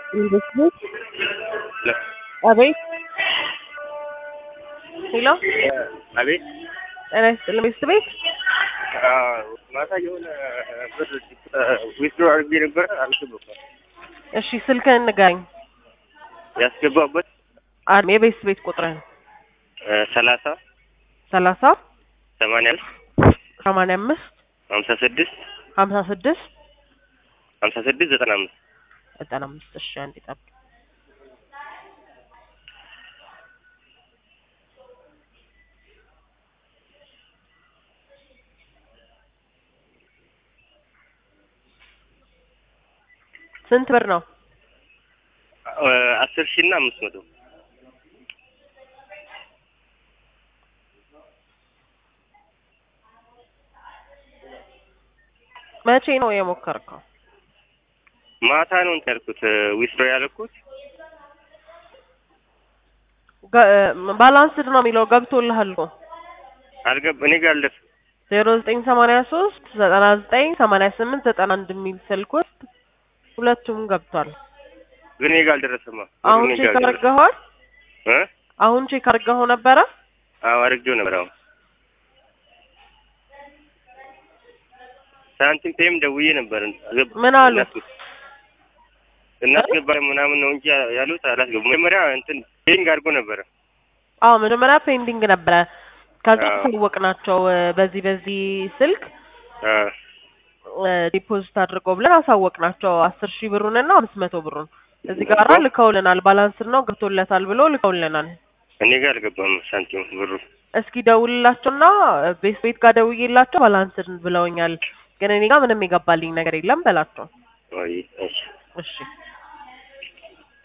ኢንቨስትሜንት አቤት ሄሎ አቤት ጤና ይስጥልኝ ሚስት ቤት ማታ የሆነ ብር ዊዝድሮ አድርጌ ነበረ አልገባም። እሺ ስልክህን ንገረኝ ያስገባበት አድ የቤት ቤት ቁጥርህን ሰላሳ ሰላሳ ሰማንያ አምስት ሰማንያ አምስት ሀምሳ ስድስት ሀምሳ ስድስት ሀምሳ ስድስት ዘጠና አምስት ዘጠና አምስት እሺ አንዴ ጠብቅ ስንት ብር ነው አስር ሺህ እና አምስት መቶ መቼ ነው የሞከርከው ማታ ነው እንትን ያልኩት ዊዝድሮ ያደረኩት ባላንስድ ነው የሚለው ገብቶልሃል እኮ አልገባ እኔ ጋር አልደረሰም። ዜሮ ዘጠኝ ሰማንያ ሶስት ዘጠና ዘጠኝ ሰማንያ ስምንት ዘጠና አንድ የሚል ስልክ ውስጥ ሁለቱም ገብቷል ግን እኔ ጋር አልደረሰማ። አሁን እኔ ቼክ ጋር አልደረሰም። አድርገኸዋል እ አሁን ቼክ አድርገኸው ነበረ አዎ አድርጌው ነበር። አሁን ሳንቲም ፔም ደውዬ ነበር። አልገባ- ምን አሉ? እናስገባ- እናስገባ ምናምን ነው እንጂ ያሉት አላስገቡ። መጀመሪያ እንትን ፔንግ አድርጎ ነበረ። አዎ መጀመሪያ ፔንዲንግ ነበረ ከዛ አዎ። አሳወቅናቸው እ፣ በዚህ በዚህ ስልክ አ ዲፖዚት አድርገው ብለን አሳወቅናቸው አስር ሺህ ብሩንና አምስት መቶ ብሩን እዚህ ጋራ ልከውልናል ባላንስድ ነው ገብቶለታል ብሎ ልከውልናል እኔ ጋር አልገባም ሳንቲም ብሩ። እስኪ ደውልላቸውና ቤት ቤት ጋር ደውዬላቸው ባላንስድ ብለውኛል ግን እኔ ጋር ምንም የገባልኝ ነገር የለም በላቸው ወይ እሺ እሺ